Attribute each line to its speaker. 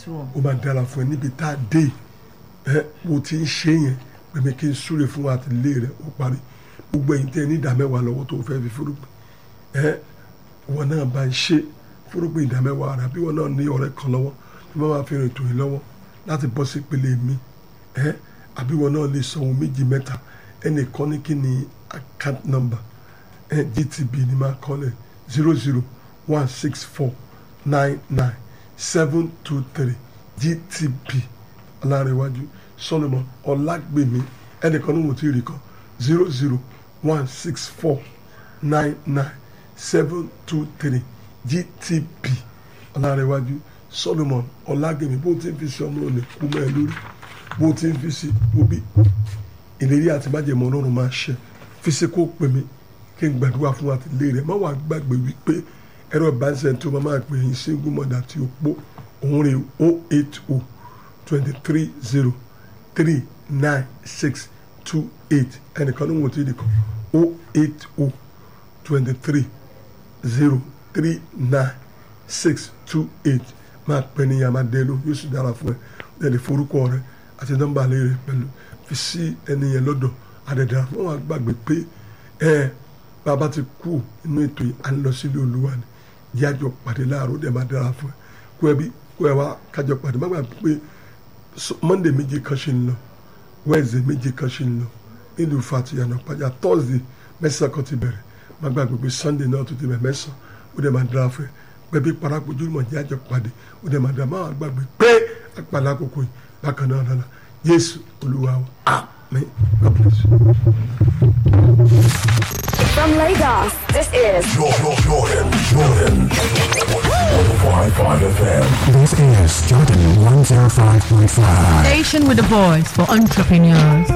Speaker 1: jésù
Speaker 2: ó máa dára fún ẹ níbi tá a dé ẹ bó ti ń ṣe yẹn pèmí kí n súre fún wa àti ilé rẹ ó parí gbogbo ẹ̀yin tẹ́ ẹ ní ìdá mẹ́wàá lọ́wọ́ tó fẹ́ fi fúrúgbìn ẹ wọn náà bá ń ṣe fúrúgbìn ìdá mẹ́wàá rẹ àbí wọn náà ní ọ̀rẹ́ kan lọ́wọ́ tí wọ́n máa fi rìn tòyìn lọ́wọ́ láti bọ́ sí ìpele mi ẹ àbí wọn náà lè sọ ohun méjì mẹ́ta ẹnìkan ní kí ni account number ẹ GTB ni máa kọ́lẹ̀ zero zero one six four nine nine seven two three GTB alárẹ̀wájú Solomon ọlágbèmí ẹnìkan ní mo ti rí kan zero zero one six four nine nine seven two three GTB alárẹ̀wájú Solomon ọlágbèmí bó ti ń fi sí ọmọ òní kú mẹ́ ẹ lórí bó ti ń fi sí obi ìlérí àti májèmọ́ ọlọ́run máa ṣe fi sí kó pè mí kí n gbàdúrà fún wa ti lé rẹ̀ má wàá gbàgbé wípé ẹ̀rọ ìbánisẹ̀ tó máa máa pè yín single mother tí ó pọ̀ òun rè o eight o twenty three zero three nine six two eight ẹnìkan ní wọn ti di kan o eight o twenty three zero three nine six two eight máa pè ní yàrá dẹ́nu yóò sì dára fún ẹ lẹ́lẹ̀ forúkọ rẹ àti nọ́mbà lè rẹ pẹ̀lú fi sí ẹni yẹn lọ́dọ̀ àdẹ̀dẹ̀ wọn wá gbàgbé pé ẹ bàbá ti kú inú ètò yìí à ń lọ sílé olúwa ni yájọ pàdé láàárọ̀ dẹ̀ máa dára fún ẹ kó ẹ bí kó ẹ wá kájọ pàdé má gbàgbé pé monday méjì kan ṣe ń lọ wednesday méjì kan ṣe ń lọ nílùú fatiyana pàjá thursday mẹ́sàn-án kan ti bẹ̀rẹ̀ má gbàgbé pé sunday náà tó ti bẹ̀rẹ̀ mẹ́sàn-án ó dẹ̀ máa dára fún ẹ pẹ̀bí parakojú mọ̀ yájọ pàdé ó dẹ̀ máa dára má gbàgbé pé àpàlà àkókò yìí bákan náà lọ́la jésù olúwa wa amen god bless you.
Speaker 3: From Lagos, this is
Speaker 4: Jordan, Jordan, Jordan. 105.5 FM.
Speaker 5: This is Jordan 105.5.
Speaker 6: Station with a voice for entrepreneurs.